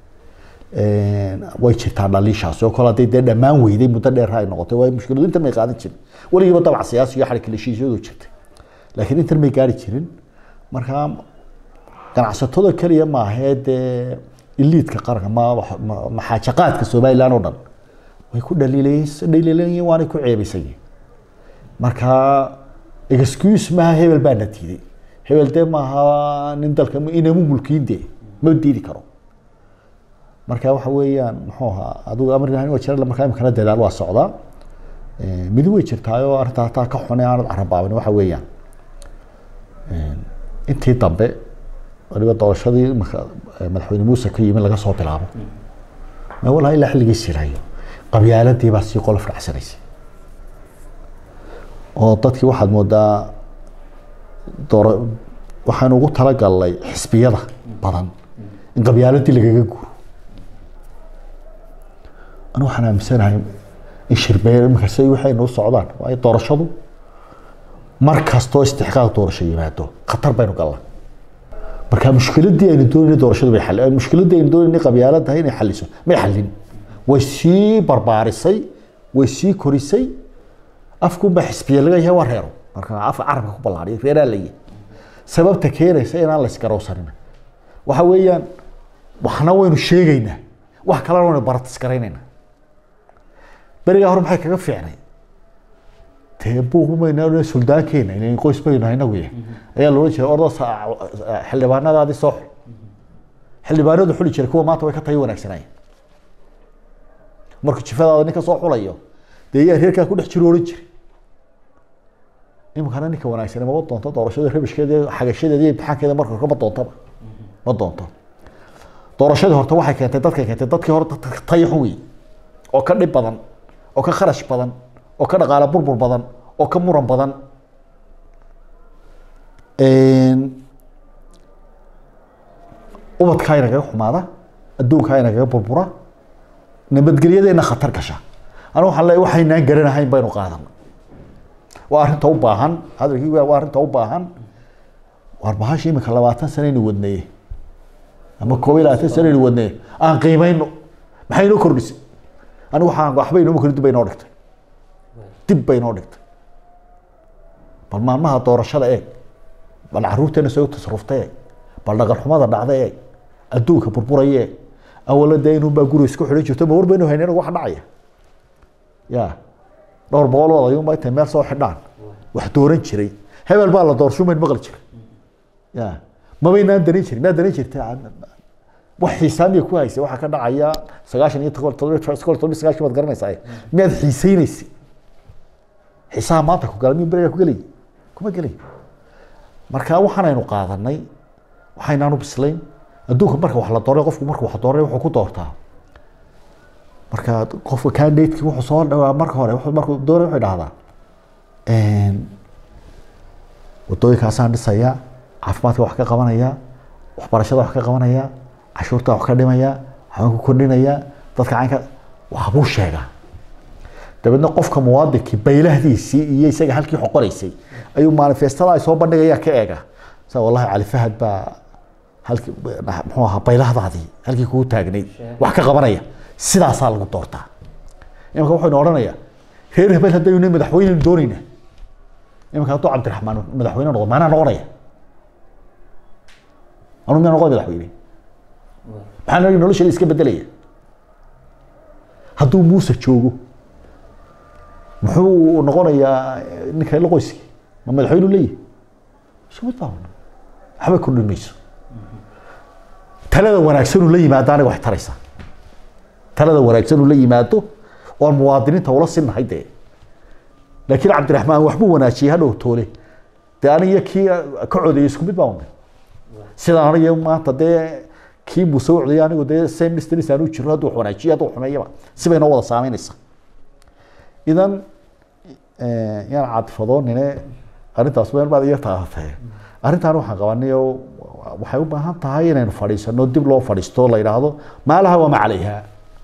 way jirtaa dhaliishaas oo kale hadday dee dhammaan weyday muddo dheer ay noqotay waa mushkiladu intan may qaadan jirin weligiiba dabac siyaasi iyo xarig heshiisyadu jirtay laakiin intan may gaari jirin marka ganacsatada keliya maahee dee iliidka qaranka ma maxaajaqaadka somaliland oo dhan way ku dhaliilayeen waanay ku ceebaysan yihin marka excuse maaha hebel baa na diiday hebel dee maaha nin dalka inamu mulkiin dee ma diidi karo marka waxa weeyaan muxuu ahaa adigu amar ilahay waa jira markaa imikana dadaal waa socdaa midi way jirtaayoo arrintaa hataa ka xune aanad carabaabin waxa weeyaan intii dambe waliba doorashadii imika madaxweyne muuse ka yimi laga soo bilaabo ma walaa ilaa xilligii sirayo qabyaaladii baa sii qolof dhacsanaysay oo dadkii waxaad moodaa doora waxaan ugu talagalnay xisbiyada badan in qabyaaladii lagaga guuro anigu waxaan aaminsanahay in shirbeer iminkas waxay noo socdaan waayo doorashadu mar kastoo istixqaaq doorasho yimaado khatar baynu galnaa marka mushkiladii aynu doonayna doorashadu bay xal mushkiladii aynu doonayna qabyaaladahay inay xaliso may xalin way sii barbaarisay way sii korisay afkunba xisbiya laga yahay waa reero marka afka carabka ku ballaariyo reeraa layi sababta keenaysa inaan la isgarowsanin waxa weeyaan waxna waynu sheegaynaa wax kalena waynu baratisgaraynaynaa berigaa hore maxay kaga fiicnay dee buuqmayna suldaankeena in qoys baynu inagu yahay ayaa loola jeeda ordo xildhibaanadaadii soo xul xildhibaanadu xuli jiray kuwa maanta way ka tayo wanaagsanayeen markuu jifadaada ninka soo xulayo dee yaa reerkaa ku dhex jiro oran jiray iminkana ninka wanaagsan mama doonto doorashada rabishkeeda xagashadeeda iyo imtixaankeeda marka hore ma doontaba ma doonto doorashadii horta waxay keentay dadkay keentay dadkii hore dadka tayo xun wey oo ka dhib badan oo ka kharash badan oo ka dhaqaale burbur badan oo ka muran badan ubadkaa inagaga xumaada adduunkaa inagaga burbura nabadgelyadeena khatar gasha anigu waxaan leeyahay waxaynaan garanahayn baynu qaadana waa arrinta u baahan hadalkii waa arrinta u baahan waar bahasha imika labaatan sanaynu wadnaye ama koob iyo labaatan sanaynu wadnaye aan qiimayno maxay inoo kordhisay anigu waxaan waxba inooma kordhin dib bay inoo dhigtay dib bay inoo dhigtay bal maalmaha doorashada eeg bal caruurteena soo tasaruftay eeg bal dhaqan xumada dhacday eeg adduunka burburaya eeg awala dee inunbaa guri isku xidhan jirto ma war baynu haynin wax dhacaya ya dhowr boqol oo odayunba intay meel soo xidhaan wax dooran jiray hebel baa la doorshumayn maqli jiray ya mabaynaan darin jirin maa darin jirta wax xiisaamiya ku haysay waxaa ka dhacaya sagaashan iyo todoba todoba todoba todoba sagaashan baad garanaysaa miyaad xiisaynaysay xiisaha maanta ku gala miyuu berigaa ku gelay kuma gelay marka waxaanaynu qaadanay waxaynaanu bislayn adduunka marka wax la dooray qofku marka wax dooray wuxuu ku doortaa marka qofka candidateki wuxuu soo dhawaa marka hore wuxuu markuu dooray wuxuu dhahdaa wadooyinkaasaan dhisayaa caafimaadka wax ka qabanaya waxbarashada wax ka qabanaya cashuurta wax ka dhimaya waxbaan ku kordhinaya dadka caynka waxbuu sheegaa dabeedna qofka muwaadinkii baylahdiisii iyo isaga halkii xoqonaysay ayuu manifestada ay soo bandhigayaan ka eega sa wallahi cali fahad baa halkii muxuu ahaa baylahdaadii halkii kugu taagnayd wax ka qabanaya sidaasaa lagu doortaa imanka wuxuynu odhanayaa reer hebel haddaynu madaxweynenu doonayna imanka hadduu cabdiraxmaan madaxweyne noqdo maanaa noqonaya anu miyaa noqon madaxweyne maxaa nagi nolosheeda iska bedelaya hadduu muuse joogo muxuu noqonayaa ninka la qoyski ma madaxweynu leeyahy sumid baa waxba kordhin mayso talada wanaagsanuu la yimaado aniga wax taraysaa talada wanaagsanuu la yimaado oon muwaadiniinta ula sinnahay dee laakiin cabdiraxmaan waxbuu wanaajiyey hadhow toole dee aniga kii ka codeeyey isku mid baa unay sidaan aniga maanta dee kii muuse u codeyay anigu dee same distance aanu jirno hadduu wax wanaajiyo hadduu xumeeyaba sibay noo wada saameynaysaa idan yaan cadfadoonine arrintaas meel baad iyo taabatee arrintaan waxaan qabanay oo waxay u baahan tahay inaynu fadhiisano dib loo fadhiisto la yidhaahdo maalaha waa macalayha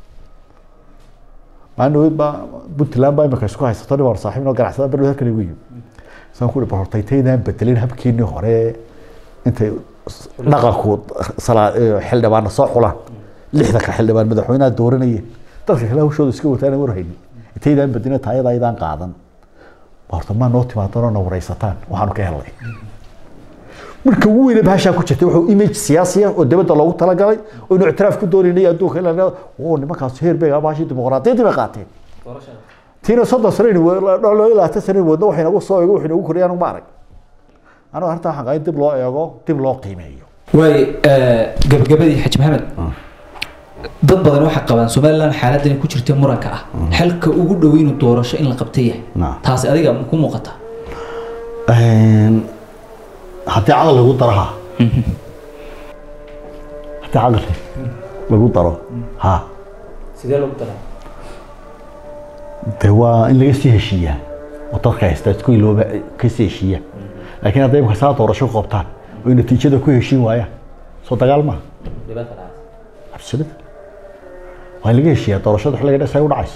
maalin dhaweyd baa puntland baa imika isku haysato nin baan saaxiib noo ganacsada berdhow halkan igu yimi saan ku bal horta intaydaan bedelin habkeenii hore intay dhaqanku xildhibaana soo xulaan lixda ka xildhibaan madaxweynaha dooranayeen dadka kale hawshooda iska wataan warhaynin intaydaan bedelin taayada aydaan qaadan horta maa noo timaadan oo na waraysataan waxaanu ka helnay marka ugu weyne bahashaa ku jirtay wuxuu image siyaasiya oo dibadda loogu talagalay oo inu ictiraaf ku doonaynay adduunka in la oo nimankaas heer beega bahashii dimuqraadiyaddii bay qaateen tiina soddon sano loo ilaatan sano wadno waxay nagu soo eego waxay nagu koriyaan ma arag anigu arrinta waxaan qabay dib loo eego dib loo qiimeeyo waay gabagabadii xaji maxamed dad badan waxay qabaan somaliland xaaladdan ku jirta muranka ah xalka ugu dhow inuu doorasho in la qabta yahay taasi adiga ku muuqata haddii caqli lagu daro ha haddii caqli lagu daro ha sidee lagu daraa de waa in laga sii heshiiyaa oo dadka haysta isku ilooba ka sii heshiiyaa laakiin hadday imka saa doorasho ku qabtaan oo natiijada ku heshiin waayaan soo dagaal maaha absolut waa in laga heshiiyaa doorashada xilliga dhes ay u dhacayso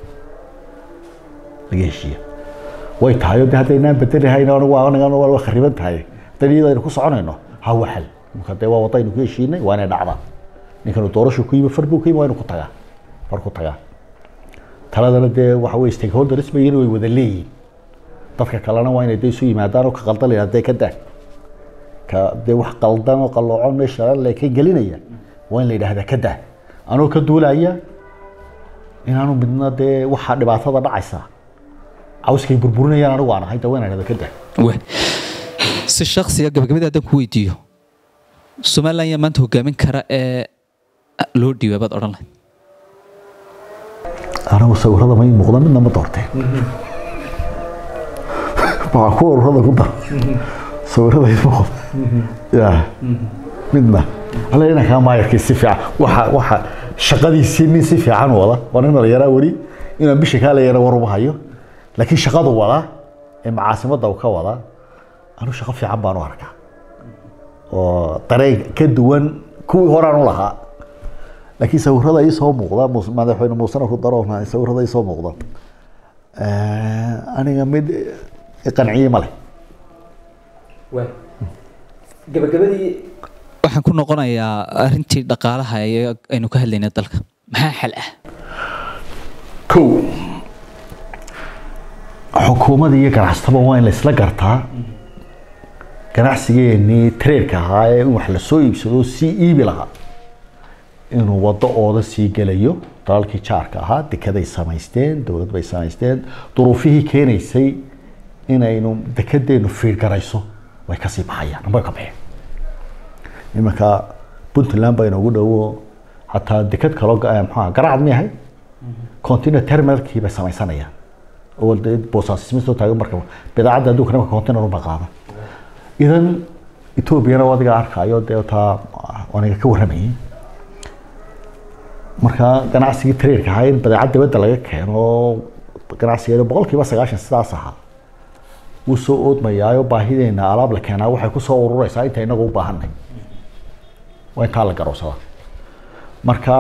laga heshiiya way tahay oo de haddaynaan bedelihayn anigan waa khariban tahay haddayna iyada aynu ku soconayno ha waxal imka dee waa wadaynu ku heshiinay waa inay dhacdaan ninkanu doorasho ku yimi far buu ku yimi waa inu ku tagaa far ku tagaa taladana dee waxa weye stakeholders bayina way wada leeyihin dadka kalena waa inay dee isu yimaadaan oo ka qaldan layaa dee ka daa ka dee wax qaldan oo qalloocon meesha le ka gelinaya waa in la yidhaahdaa ka daa anoo ka duulaya inaanu midna dee waxa dhibaatada dhacaysa cawskay burburinayaan anigu aan ahay dee waa in idhahda ka daa si shaksiga gabagabadii haddaan ku weydiiyo somaliland yaa maanta hogaamin kara ee loo dhiibay baad odhan lahayd anigu sawirada ma ii muuqda midna ma doorteen waxaa ku ururada ku daro sawirada ii muuqda ya midna alla inankaa maayarkii si fiican waxa waxa shaqadiisii nin si fiican wada waa nin dhalinyaraa weli inaan bisha kaa leeyana war uma hayo laakiin shaqadu wadaa ee macaasimadda uu ka wadaa anu shaqo fiican baan u arkaa oo dareen ka duwan kuwii horaan u lahaa laakiin sawirada ii soo muuqda madaxweyne muusena ku daro sawirada ii soo muuqda aniga mid qanciye ma leh gabagabadii waxaan ku noqonayaa arrintii dhaqaalaha ee aynu ka hadlaynay dalka maxaa xal ah kow xukuumadda iyo ganacsataba waa in la isla gartaa ganacsigeenii tareerka ahaa ee in wax lasoo iibsado sii iibi lahaa inuu waddo ooda sii gelayo dalalkii jaarka ahaa dekeday samaysteen dowlad bay samaysteen duruufihii keenaysay inaynu dekedeenu fiirgarayso way kasii baxayaan amba ka baxeen imanka puntland baa inoogu dhowo hataa deked kaloo mxua garacad mi ahay container terminalkii bay samaysanayaan oo boosaasis soo taagan marka bidaacadda adduunka nimanka container uma qaada idan etoobiyana adiga arkaayo dee taa aniga ka warramayay marka ganacsigii trairka ahaa in badeecad dibadda laga keeno ganacsigeeda boqolkiiba sagaashan sidaas ahaa wuu soo oodmayaayo baahideena alaab la keenaa waxay kusoo urureysaa inta inagu u baahanay waa intaa la garowsadaa marka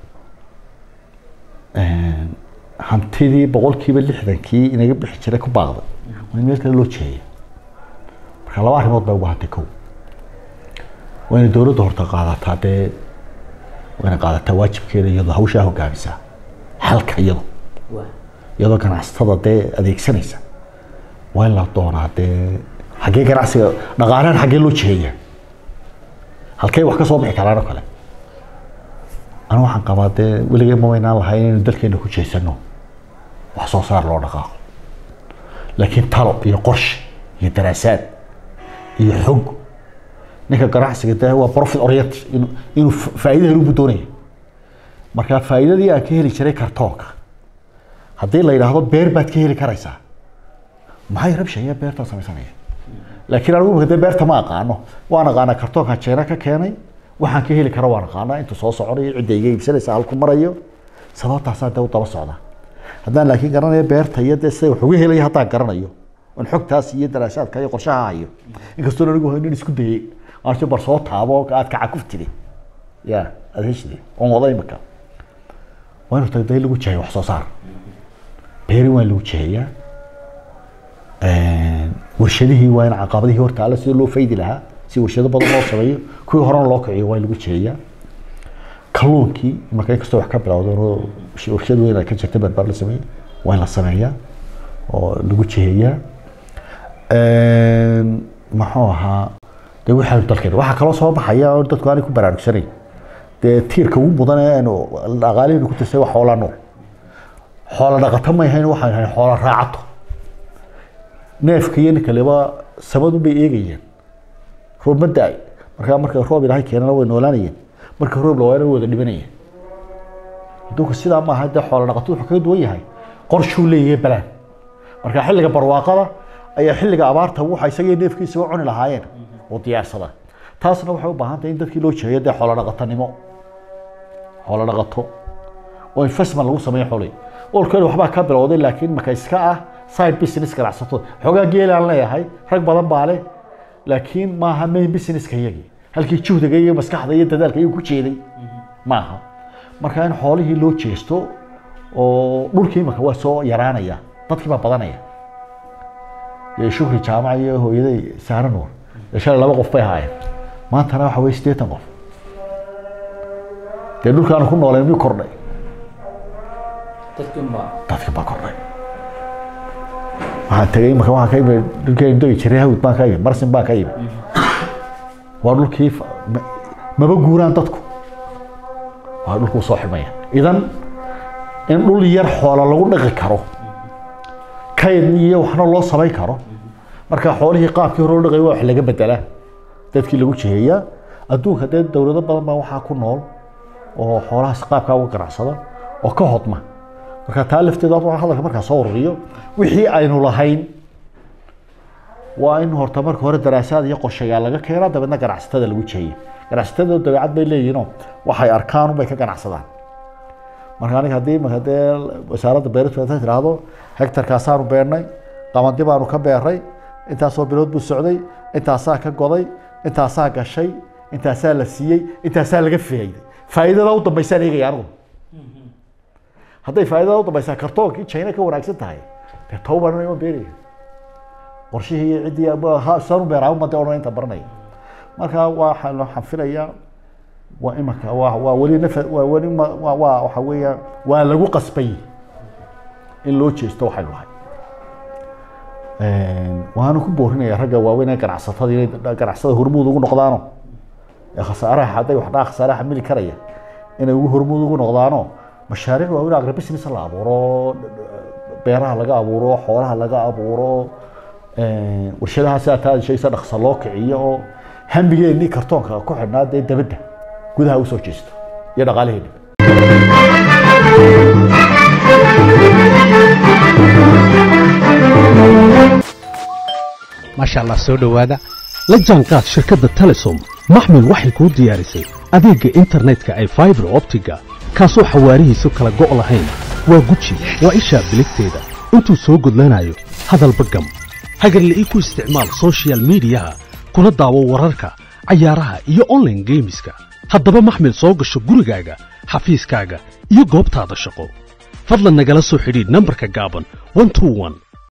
hantidii boqolkiiba lixdankii inaga bixi jiray ku baaqday waa in meel kale loo jeeya marka laba arrimood bay ugu hantay kow waa inay dowladda horta qaadataa dee waa inay qaadataa waajibkeeda iyadoo hawshaa hogaamisaa xalka iyado iyadoo ganacsatada dee adeegsanaysa waa in la doonaa dee xaggee ganacsiga dhaqaalahan xaggee loo jeeya halkay wax ka soo bixi karaan oo kale anu waxaan qabaa dee weligee ma waynaan lahay inaynu dalkeena ku jeesano wax soo saar loo dhaqaaqo laakiin talo iyo qorshe iyo daraasaad iyo xog ninka ganacsiga dee waa profit oriented inuu inuu faa'iido helu buu doonaya marka faa'iidadii aan ka heli jiray kartoonka haddii la yidhaahdo beer baad ka heli karaysaa maxay rabshaya beertaan samaysanaya laakiin anigu imika dee beerta ma aqaano waan aqaanaa kartoonkan jeena ka keenay waxaan ka heli kara waan aqaanaa intuu soo soconayo cidda iga iibsanaysa halku marayo sababtaasaa dee u daba socda haddaan laakiin garanayo beerta iyo dee sida wax uga helaya haddaan garanayo on xogtaas iyo daraasaadka iyo qorshaha hayo inkastoo anigu nin isku dayay aansi bar soo taabo aad kacakuftide ya aad heshide oon wada imika waa inu tagda in lagu jeheyo wax soo saar beeri waa in lagu jeheyaa warshadihii waa in caqabadihii horta alle sida loo faydi lahaa si warshado badan loo sameeyo kuwii horena loo kiciyo waa in lagu jeheyaa kalluunkii marka inkastoo wax ka bilowdo warshad weyn ay ka jirta barbaar la sameeyo waa in la sameeyaa oo lagu jeheyaa muxuu ahaa dee waxaa dalkeena waxaa kaloo soo baxaya oo dadku aanay ku baraarugsanayn dee tiirka ugu mudan ee aynu dhaqaalihaynu ku tirsay waa xoola nool xoola dhaqato ma ahayn waxaan ahay xoola raacato neefka iyo ninka leba samadu bay eegayeen roob ma da-ay markaa marka roob ilaahay keenana way noolaanayeen marka roob la waayana way wada dhibanayeen adduunka sidaa maaha dee xoola dhaqato wuxuu kaga duwan yahay qorshuu leeyahay balaan marka xilliga barwaaqada ayaa xilliga abaarta waxa isaga neefkiisa cuni lahaayeen oo diyaarsada taasna waxay u baahan tahay in dadkii loo jeeyo dee xoolo dhaqatanimo xoolo dhaqato oo investment lagu sameeyo xoolay olkeeda waxbaa ka bilowday laakiin marka iska ah side business ganacsato xoogaa geelaan leeyahay rag badan baa leh laakiin maaha main businesska iyagii halkii juhdiga iyo maskaxda iyo dadaalka iyagu ku jeeday maaha marka in xoolihii loo jeesto oo dhulkii imaka waa soo yaraanaya dadkii baa badanaya shukri jaamac iyo hooyaday saare nuur shalay laba qof bay ahaayeen maantana waxa weye siddeetan qof dee dhulkaanu ku nooleen miyuu kordhay dadkii baa kordhay waxaan tegay marka waxaan ka imi dhulkeenu degi jiray hawd baan ka imi marsin baan ka imi waa dhulkii maba guuraan dadku waa dhulkuu soo xidmaya idan in dhul yar xoola lagu dhaqi karo kayd iyo waxna loo samayn karo marka xoolihii qaabkii hore loo dhaqay waa wax laga bedelaa dadkii lagu jiheeyaa adduunka dee dowlado badan baa waxaa ku nool oo xoolahaas qaabkaa uga ganacsada oo ka hodma marka taa lafteeda hadalka markaa soo ururiyo wixii aynu lahayn waa in horta marka hore daraasaad iyo qorshayaal laga keenaa dabeedna ganacsatada lagu jeeya ganacsatada dabeecad bay leeyihinoo waxay arkaan bay ka ganacsadaan marka aniga haddii imaka dee wasaaradda beertu intay tidhaahdo hectarkaasaanu beernay qamandi baanu ka beeray intaasoo bilood buu socday intaasaa ka goday intaasaa gashay intaasaa la siiyey intaasaa laga faa'iiday faa'iidada u dambaysaan eegaya anigu hadday faa'iidada u dambaysaa kartoonkii china ka wanaagsan tahay dee towban ima beeraya qorshihii ciddii sanu beeraa umade odhan inta baranaya marka waxaa waxaan filayaa waa imaka waa waa weli naf waa weli waa waa waxa weeyaan waa lagu qasbay in loo jeesto waxaynu nahay waanu ku boorinaya ragga waaweyn ee ganacsatada inay ganacsada hormuud ugu noqdaano ee khasaaraha hadday wax dhaa khasaaraha mili karaya inay ugu hormuud ugu noqdaano mashaariic waaweyn agribusiness la abuuro beeraha laga abuuro xoolaha laga abuuro warshadaha sidaa taa shaysa dhaqsa loo kiciyo oo hambigeenii kartoonka ku xidhnaa dee dabadda gudaha usoo jeesto iyo dhaqaalaheena maasha allah soo dhowaada la jaanqaad shirkadda telesom maxmil waxay kuu diyaarisay adeegga internetka ay faibar optiga kaasoo xawaarihiisu kala go' lahayn waa guji waa ishaa biligteeda intuu soo gudlanayo hadalba gam hagarle ii ku isticmaal sochial midiyaha kuna daawo wararka cayaaraha iyo onlaine geemiska haddaba maxmil soo gasho gurigaaga xafiiskaaga iyo goobtaada shaqo fadlan nagala soo xidhiidh nambarka gaaban